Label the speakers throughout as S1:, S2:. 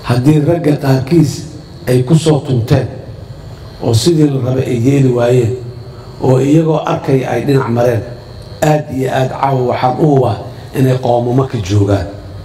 S1: haddii ragga qaarkiis ay ku soo tunteen oo sidii la rabay ay yeeli waayeen oo iyagoo arkaya ay dhinac mareen aad iyo aad caawa waxaan u hubaa inay qoomamo ka joogaan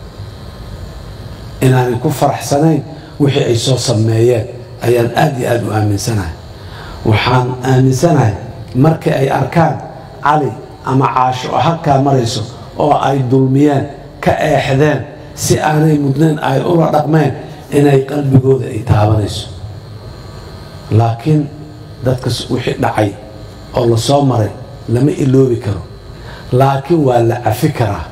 S1: inaanay ku faraxsanayn wixii ay soo sameeyeen ayaan aad iyo aad u aaminsanahay waxaan aaminsanahay markii ay arkaan cali ama caasho oo halkaa marayso oo ay dulmiyeen ka eexdeen si aanay mudnayn ay ula dhaqmeen inay qalbigooda ay taabanayso laakiin dadkas wixii dhacay oo la soo maray lama iloobi karo laakiin waa la cafi karaa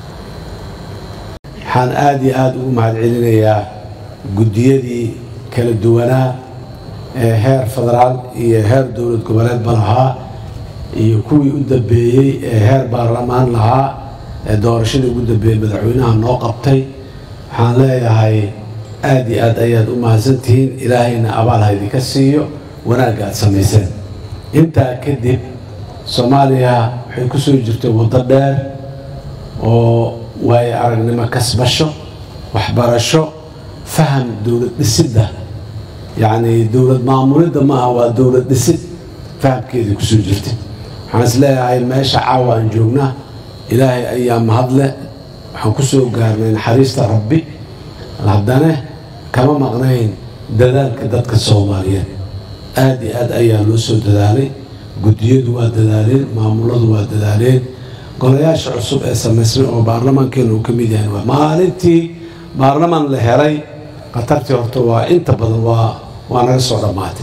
S1: waxaan aada iyo aada ugu mahadcelinayaa guddiyadii kala duwanaa ee heer federaal iyo heer dowlad goboleedba lahaa iyo kuwii u dambeeyey ee heer baarlamaan lahaa ee doorashadii ugu dambeeyey madaxweynaha noo qabtay waxaan leeyahay aada iyo aad ayaad u mahadsantihiin ilaahayna abaal ha idinka siiyo wanaagga aad samayseen intaa kadib soomaaliya waxay ku soo jirtay waddo dheer oo waayo aragnimo kasbasho waxbarasho faham dowlad dhisidda yacni dowlad maamulidda maaha waa dowlad dhisid fahamkeedii kusoo jirtay waxaan is leeyahay meesha caawa aan joognaa ilaahay ayaa mahadle waxaan ku soo gaarnay naxariista rabbi haddana kama maqnayn dadaalka dadka soomaaliyeed aada iyo aad ayaa loo soo dadaalay guddiyadu waa dadaaleen maamuladu waa dadaaleen golayaasha cusub ee samaysmay oo baarlamaankeena uu ka mid yahay waa maalintii baarlamaan la helay khatartii horta waa inta badan waa waa naga soo dhammaatay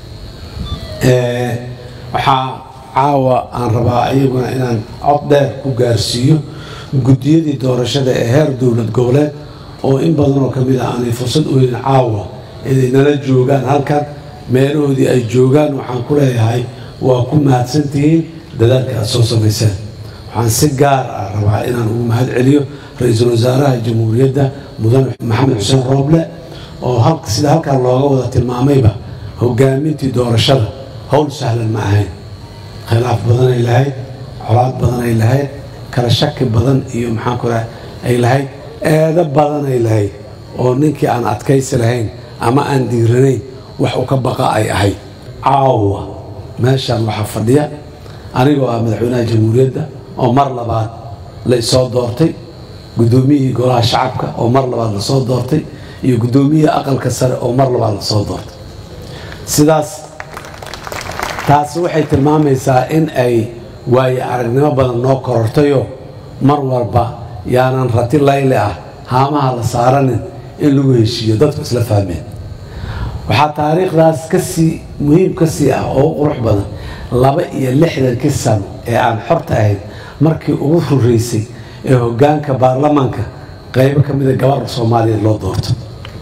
S1: waxaa caawa aan rabaa iyaguna inaan cod dheer ku gaarsiiyo guddiyadii doorashada ee heer dowlad goboleed oo in badan oo ka mid ah aanay fursad u helin caawa inay nala joogaan halkan meelahoodii ay joogaan waxaan ku leeyahay waa ku mahadsantihiin dadaalka aad soo samayseen waxaan si gaar ah rabaa inaan ugu mahad celiyo ra-iisul wasaaraha jamhuuriyadda mudane maxamed xuseen rooble oo sida halkan looga wada tilmaamayba hogaamintii doorashada howl sahlan ma ahayn khilaaf badanay lahayd colaad badanay lahayd kala shaki badan iyo maxaanku raha ay lahayd eedo badanay lahayd oo ninkii aan adkaysi lahayn ama aan diiranayn wax u ka baqa ay ahayd caawa meeshaan waxaa fadhiya anigoo ah madaxweynaha jamhuuriyadda oo mar labaad la isoo doortay guddoomiyihii golaha shacabka oo mar labaad lasoo doortay iyo guddoomiyihii aqalka sare oo mar labaad lasoo doortay sidaas taasi waxay tilmaamaysaa in ay waayo aragnimo badan noo korortayoo mar walba yaanan rati layle ah haamaha la saaranin in lagu heshiiyo dadku isla fahmeen waxaa taariikhdaas kasii muhiim ka sii ah oo u qurux badan laba iyo lixdankii sano ee aan xorta ahayd markii ugu horeysay ee hoggaanka baarlamaanka qaybo ka mida gabarha soomaaliyeed loo doorto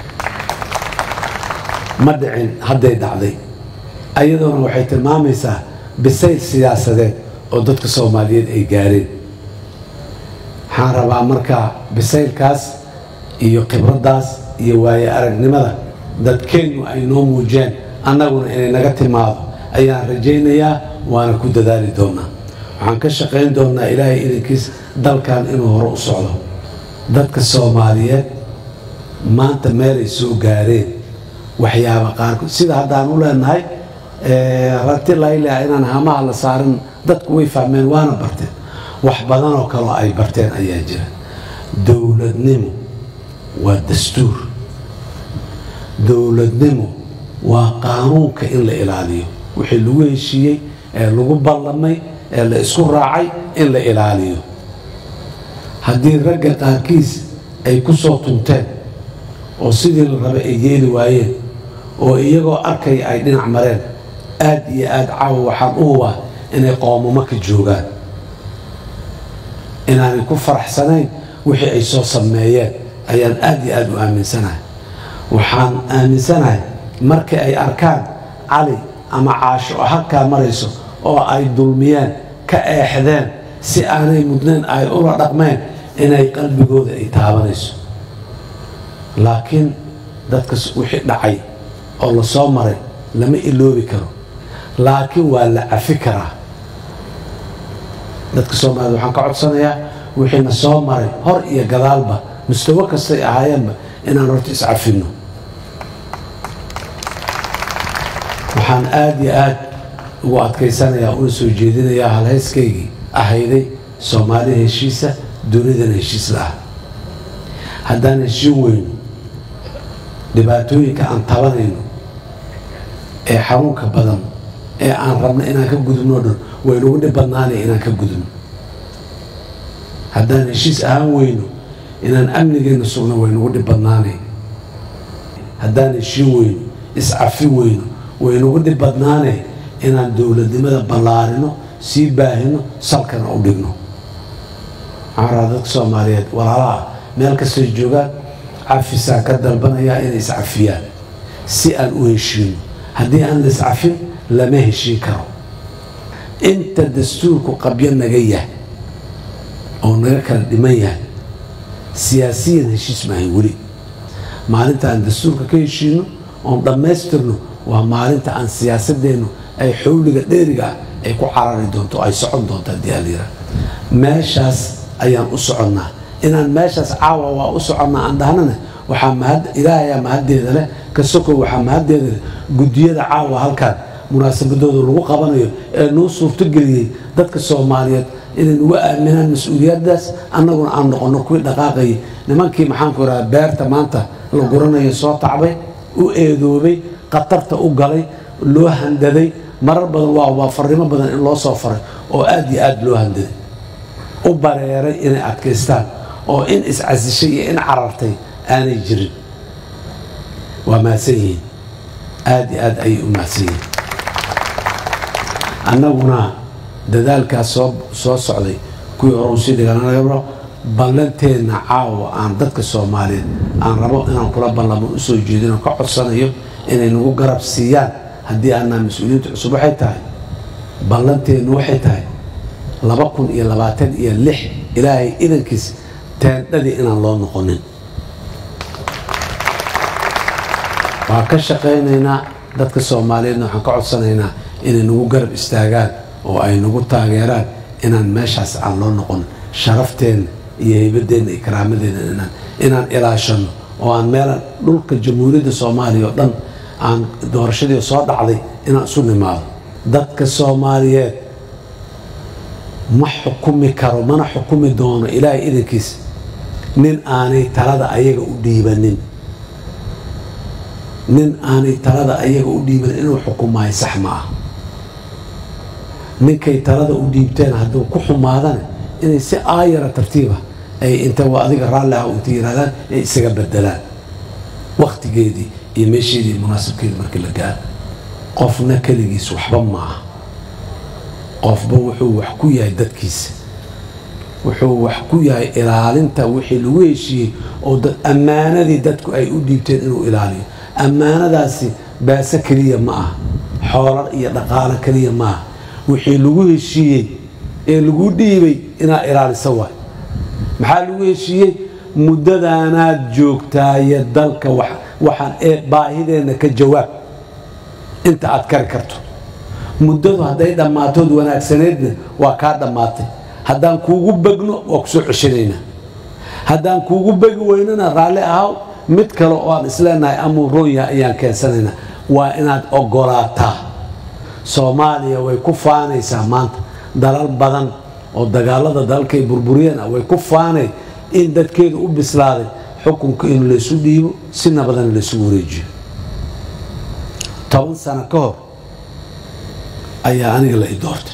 S1: ma dhicin hadday dhacday ayadoona waxay tilmaamaysaa bisayl siyaasadeed oo dadka soomaaliyeed ay gaareen waxaan rabaa markaa bisaylkaas iyo khibraddaas iyo waayo aragnimada dadkeennu ay noo muujeen annaguna inay naga timaado ayaan rajaynayaa waana ku dadaali doonaa waxaan ka shaqayn doonaa ilaahay idankiis dalkan inuu hore u socdo dadka soomaaliyeed maanta meelay soo gaareen waxyaaba qaarkood sida haddaan u leenahay rati layleah inaan hamaha la saarin dadku way fahmeen waana barteen wax badanoo kaloo ay barteen ayaa jira dowladnimo waa dastuur dowladnimo waa qaanuunka in la ilaaliyo wixii lagu heshiiyey ee lagu ballamay ee la isku raacay in la ilaaliyo haddii ragga qaarkiis ay ku soo tunteen oo sidii la rabay ay yeeli waayeen oo iyagoo arkaya ay dhinac mareen aad iyo aad caawa waxaan u hubaa inay qoomamo ka joogaan inaanay ku faraxsanayn wixii ay soo sameeyeen ayaan aad iyo aad u aaminsanahay waxaan aaminsanahay markii ay arkaan cali ama caasho oo halkaa marayso oo ay dulmiyeen ka eexdeen si aanay mudnayn ay ula dhaqmeen inay qalbigooda ay taabanayso laakiin dadkas wixii dhacay oo la soo maray lama iloobi karo laakiin waa la cafi karaa dadka soomaaliyed waxaan ka codsanayaa wixiina soo maray hor iyo gadaalba mustawo kastay ahaayeenba inaan horta iscafinno waxaan aada iyo aad ugu adkaysanayaa una soo jeedinayaa halhayskaygii ahayday soomaali heshiisa dunidana heshiis la-ah haddaan heshiin weyno dhibaatooyinka aan tabanayno ee xanuunka badan ee aan rabno inaan ka gudubno dhan waynugu dhib badnaanaya inaan ka gudubno haddaan heshiis ahaan weyno inaan amnigeenna sugno waynugu dhib badnaanay haddaan heshiin weyno iscafin weyno waynugu dhib badnaanay inaan dowladnimada ballaarino sii baahino salkana u dhigno maxaan rabaa dadka soomaaliyeed walaalaha meel kastoo joogaan cafisaan ka dalbanayaa inay iscafiyaan si aan u heshiino haddii aan la iscafin lama heshiin karo inta dastuurku qabyo naga yahay oo naga kala dhiman yahay siyaasiyan heshiis maahay weli maalinta aan dastuurka ka heshiino oon dhammaystirno waa maalinta aan siyaasadeennu ay xowliga dheeriga ah ay ku carari doonto ay socon doonto haddii alyira meeshaas ayaan u soconnaa inaan meeshaas caawa waa u soconnaa aan dhahnana waxaa mahad ilaahayaa mahaddeeda leh ka sokow waxaa mahaddeeda leh guddiyada caawa halkan munaasabadooda lagu qabanayo ee noo suurtogeliyey dadka soomaaliyeed inay nugu aaminaan mas-uuliyaddaas annaguna aan noqonno kuwii dhaqaaqayay nimankii maxaanku rahaa beerta maanta la guranayo soo tacbay u eedoobay khatarta u galay loo handaday marar badan waa waa farrimo badan in loo soo faray oo aad iyo aad loo handaday u bareeray inay adkaystaan oo in iscasishay iyo in carartay aanay jirin waa mahadsan yihiin aad iyo aad ayay u mahadsan yihiin annaguna dadaalkaas soo soo socday kuwii hore usii dhiganagaro ballanteenna caawa aan dadka soomaaliyeed aan rabo inaan kula ballamo usoo jeedino ka codsanayo inay nagu garab siiyaan haddii aanaa mas-uuliyiinta cusub waxay tahay ballanteennu waxay tahay laba kun iyo labaatan iyo lix ilaahay idankiis teendhadii inaan loo noqonin waan ka shaqaynaynaa dadka soomaaliyeedna waxaan ka codsanaynaa inay nagu garab istaagaan oo ay nagu taageeraan inaan meeshaas aan loo noqon sharafteenna iyo heybadeenna iyo karaamadeenna inaan inaan ilaashano oo aan meelan dhulka jamhuuriyadda soomaaliya oo dhan aan doorashadii soo dhacday inaan isu nimaado dadka soomaaliyeed ma xukumi karo mana xukumi doono ilaahay idankiis nin aanay talada ayaga u dhiibanin nin aanay talada ayaga u dhiibanin inuu xukumaayo sax ma ah ninkay talada u dhiibteen hadduu ku xumaadana inay si aayara tartiiba ay inta waa adiga raalli ah inta yirahdaan ay isaga bedelaan wakhtigeedii iyo meesheedii munaasabkeedii markii la gaaro qofna keligiis waxba ma aha qofba wuxuu wax ku yahay dadkiisa wuxuu wax ku yahay ilaalinta wixii lagu heshiiyey oo ammaanadii dadku ay u dhiibteen inuu ilaaliyo ammaanadaasi baase keliya ma aha xoolo iyo dhaqaalo keliya ma aha wixii lagu heshiiyey ee lagu dhiibay inaad ilaalisa waay maxaa lagu heshiiyey muddadaanaad joogtaaye dalka waxaan ee baahideenna ka jawaab inta aad kari karto muddadu hadday dhammaatood wanaagsaneedna waa kaa dhammaatay haddaan kuugu begno waa kusoo ceshanaynaa haddaan kuugu begi weynana raalli ahaw mid kale oo aan isleenahay amuu roon yahay ayaan keensanaynaa waa inaad ogolaataa soomaaliya way ku faanaysaa maanta dalal badan oo dagaalada dalalkay burburiyeen ah way ku faanay in dadkeedu u bislaaday xukunka in laysu dhiibo si nabadana laysugu wareejiyo toban sano ka hor ayaa aniga la i doortay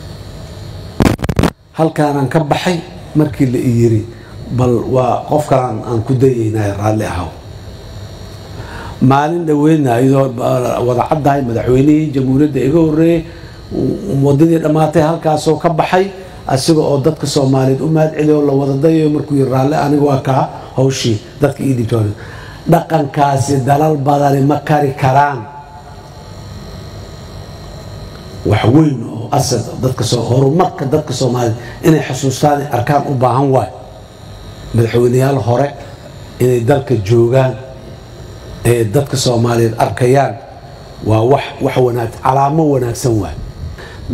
S1: halkaanaan ka baxay markii la i yiri bal waa qof kalaan aan ku dayaynay raalli ahaw maalin dhaweydna iyadoo wada caddahay madaxweynihii jamhuuriyadda iga horreeyey wadadii dhammaatay halkaasoo ka baxay asiga oo dadka soomaaliyeed u mahad celiyo la wada dayayo markuu yiri raalli aniga waa kaa hawshii dadka ii dhibtoon dhaqankaasi dalal badani ma kari karaan wax weyn oo asad dadka horumarka dadka soomaaliyeed inay xusuustaan arkaan u baahan waay madaxweyneyaal hore inay dalka joogaan ee dadka soomaaliyeed arkayaan waa wax wax wanaag calaamo wanaagsan waay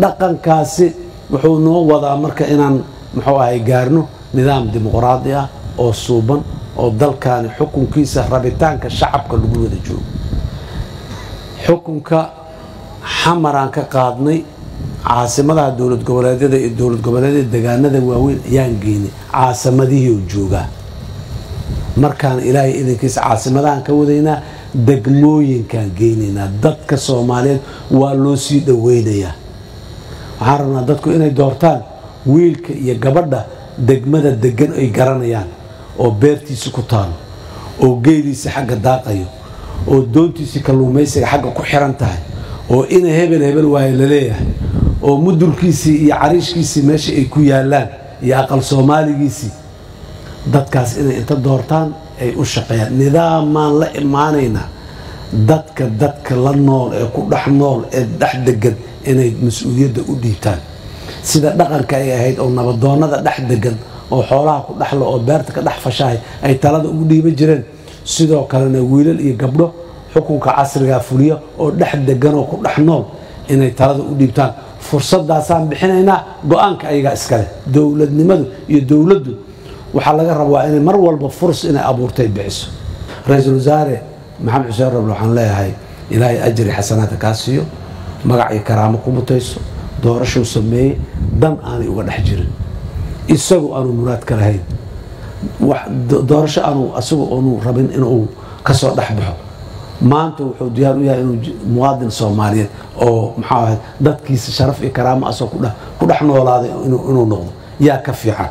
S1: dhaqankaasi wuxuu noo wadaa marka inaan muxuu ahay gaarno nidaam dimuqraadi ah oo suuban oo dalkaani xukunkiisa rabitaanka shacabka lagu wada joogo xukunka xamaraan ka qaadnay caasimadaha dowlad goboleedyada iyo dowlad goboleedyada degaanada waaweyn ayaan geynay caasimadihii oo joogaa markaan ilaahay idankiisa caasimadahan ka wadaynaa degmooyinkaan geynaynaa dadka soomaaliyeed waa loo sii dhoweynayaa waxaan rabnaa dadku inay doortaan wiilka iyo gabadha degmada degan ay garanayaan oo beertiisi ku taalo oo geeliisi xagga daaqayo oo doontiisii kalluumaysiga xagga ku xiran tahay oo ina hebel hebel waayo laleeyahay oo mudulkiisii iyo cariishkiisii meesha ay ku yaalaan iyo aqal soomaaligiisii dadkaas inay inta doortaan ay u shaqeeyaan nidaamaan la imaanaynaa dadka dadka la nool ee ku dhex nool ee dhex degan inay mas-uuliyadda u dhiibtaan sida dhaqanka ay ahayd oo nabadoonnada dhex degan oo xoolaha ku dhexlo oo beerta ka dhex fashahay ay talada ugu dhiiban jireen sidoo kalena wiilal iyo gabdho xukunka casrigaa fuliya oo dhex degan oo ku dhex nool inay talada u dhiibtaan fursadaasaan bixinaynaa go-aanka ayagaa iskale dowladnimadu iyo dowladdu waxaa laga rabaa inay mar walba furs inay abuurtay bixiso ra-iisul wasaare maxamed xuseen rable waxaan leeyahay ilaahay ajri xasanaadka kaa siiyo magac iyo karaamo ku mutayso doorashuu sameeyey dan aanay uga dhex jirin isagu aanu muraad ka lahayn doorasho aanu asagu aanu rabin inuu kasoo dhex baxo maanta wuxuu diyaar u yahay inuu muwaadin soomaaliyeed oo maxaa ahayd dadkiisa sharaf iyo karaamo asoo ku dhex noolaaday inuu noqdo yaa ka fiican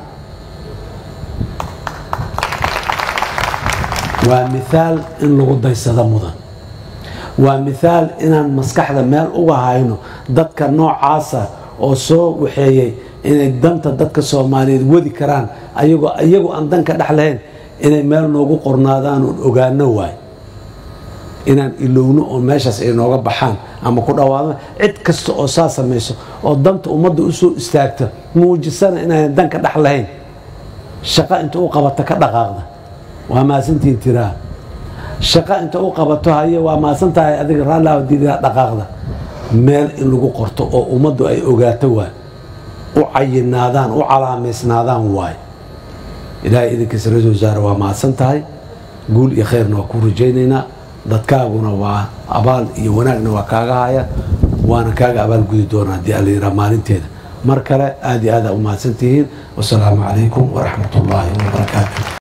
S1: waa miaal in lagu daysado mudan waa miaal inaan maskaxda meel uga hayno dadka noocaasa oo soo waxeeyey inay danta dadka soomaaliyeed wadi karaan ayagoo iyagu aan danka dhex lahayn inay meel noogu qornaadaan oon ogaano waay inaan ilowno oo meeshaas ay nooga baxaan ama ku dhawaadaan cid kasta oo saa samayso oo danta ummadda u soo istaagta muujisana inaan danka dhex lahayn shaqo inta u qabata ka dhaqaaqda waa maasantiin tiraa shaqo inta u qabato haye waa maasan tahay adiga raallahdiidaa dhaqaaqda meel in lagu qorto oo ummaddu ay ogaato waay u cayinaadaan u calaamaysnaadaan waay ilaahay idinkiisa ra-isul wasaare waa mahadsan tahay guul iyo khayrna waa ku rajaynaynaa dadkaaguna waa abaal iyo wanaagna waa kaaga haya waana kaaga abaalgudi doonaa haddii alla yiraa maalinteeda mar kale aad iyo aada u mahadsantihiin wasalaamu calaykum waraxmat ullaahi wabarakaatu